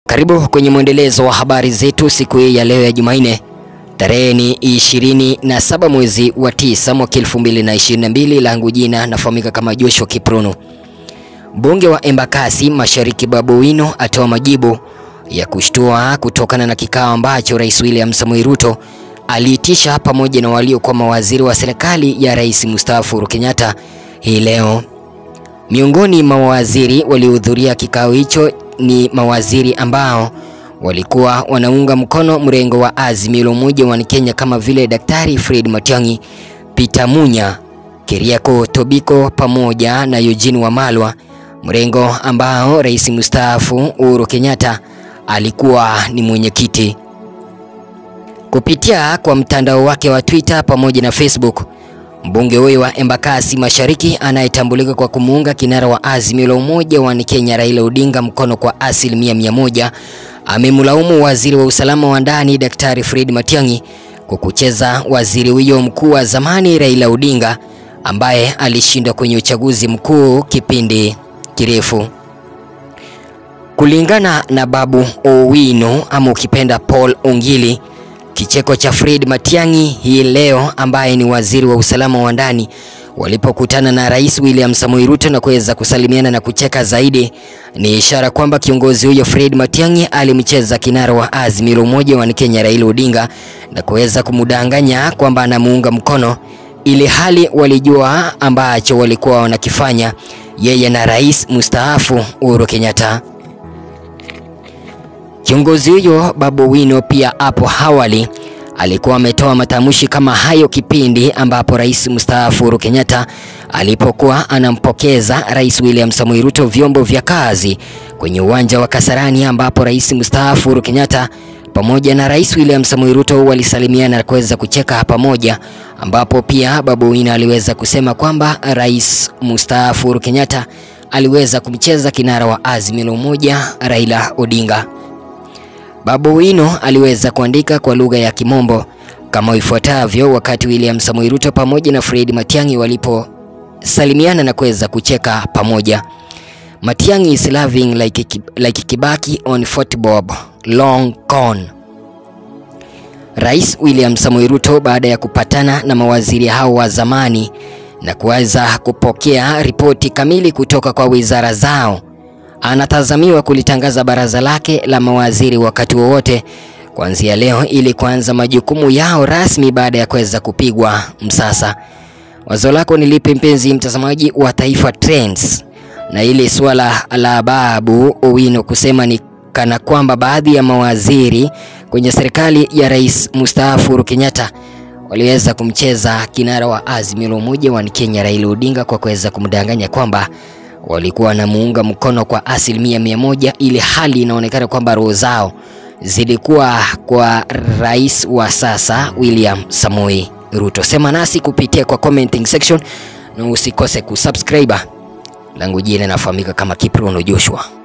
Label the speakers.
Speaker 1: Karibu kwenye mwendelezo wa habari zetu siku hii ya leo ya Jumanne. Tarehe ni 27 mwezi wa 9 mwaka 2022. Langu jina nafahamika kama Joshua Kiprono. Mbunge wa Embakasi Mashariki Babu Owino atoa majibu ya kushtua kutokana na kikao ambacho Rais William Samoei Ruto aliitisha pamoja na waliokuwa mawaziri wa serikali ya Rais mstaafu Uhuru Kenyatta hii leo. Miongoni mwa mawaziri waliohudhuria kikao hicho ni mawaziri ambao walikuwa wanaunga mkono mrengo wa Azimio la Umoja wa Kenya kama vile Daktari Fred Matiang'i, Peter Munya, Keriako Tobiko pamoja na Eugene Wamalwa, mrengo ambao Rais mstaafu Uhuru Kenyatta alikuwa ni mwenyekiti. Kupitia kwa mtandao wake wa Twitter pamoja na Facebook, mbunge huyo wa Embakasi Mashariki anayetambulika kwa kumuunga kinara wa Azimio la Umoja wa Kenya Raila Odinga mkono kwa asilimia mia moja amemlaumu waziri wa usalama wa ndani Daktari Fred Matiang'i kwa kucheza waziri huyo mkuu wa zamani Raila Odinga ambaye alishindwa kwenye uchaguzi mkuu kipindi kirefu. Kulingana na Babu Owino ama ukipenda Paul Ongili, kicheko cha Fred Matiang'i hii leo ambaye ni waziri wa usalama wa ndani walipokutana na Rais William Samoei Ruto na kuweza kusalimiana na kucheka zaidi ni ishara kwamba kiongozi huyo Fred Matiang'i alimcheza kinara wa Azimio la Umoja wa Kenya Raila Odinga na kuweza kumdanganya kwamba anamuunga mkono, ili hali walijua ambacho walikuwa wanakifanya yeye na Rais mstaafu Uhuru Kenyatta. Kiongozi huyo Babu Owino pia hapo awali alikuwa ametoa matamshi kama hayo kipindi ambapo Rais mstaafu Uhuru Kenyatta alipokuwa anampokeza Rais William Samoei Ruto vyombo vya kazi kwenye uwanja wa Kasarani ambapo Rais mstaafu Uhuru Kenyatta pamoja na Rais William Samoei Ruto walisalimiana na kuweza kucheka pamoja, ambapo pia Babu Owino aliweza kusema kwamba Rais mstaafu Uhuru Kenyatta aliweza kumcheza kinara wa Azimio la Umoja Raila Odinga. Babu Owino aliweza kuandika kwa lugha ya Kimombo kama ifuatavyo wakati William Samoei Ruto pamoja na Fred Matiang'i waliposalimiana na kuweza kucheka pamoja. Matiang'i is laughing like, like Kibaki on Fort Bob long gone. Rais William Samoei Ruto baada ya kupatana na mawaziri hao wa zamani na kuweza kupokea ripoti kamili kutoka kwa wizara zao anatazamiwa kulitangaza baraza lake la mawaziri wakati wowote kuanzia leo ili kuanza majukumu yao rasmi baada ya kuweza kupigwa msasa. Wazo lako ni lipi mpenzi mtazamaji wa Taifa Trends? Na ile suala la Babu Owino kusema ni kana kwamba baadhi ya mawaziri kwenye serikali ya Rais mstaafu Uhuru Kenyatta waliweza kumcheza kinara wa Azimio la Umoja wa Kenya Raila Odinga kwa kuweza kumdanganya kwamba walikuwa wanamuunga mkono kwa asilimia mia moja, ili hali inaonekana kwamba roho zao zilikuwa kwa rais wa sasa William Samoei Ruto. Sema nasi kupitia kwa commenting section na usikose kusubscribe. Langu jina nafahamika kama Kiprono Joshua.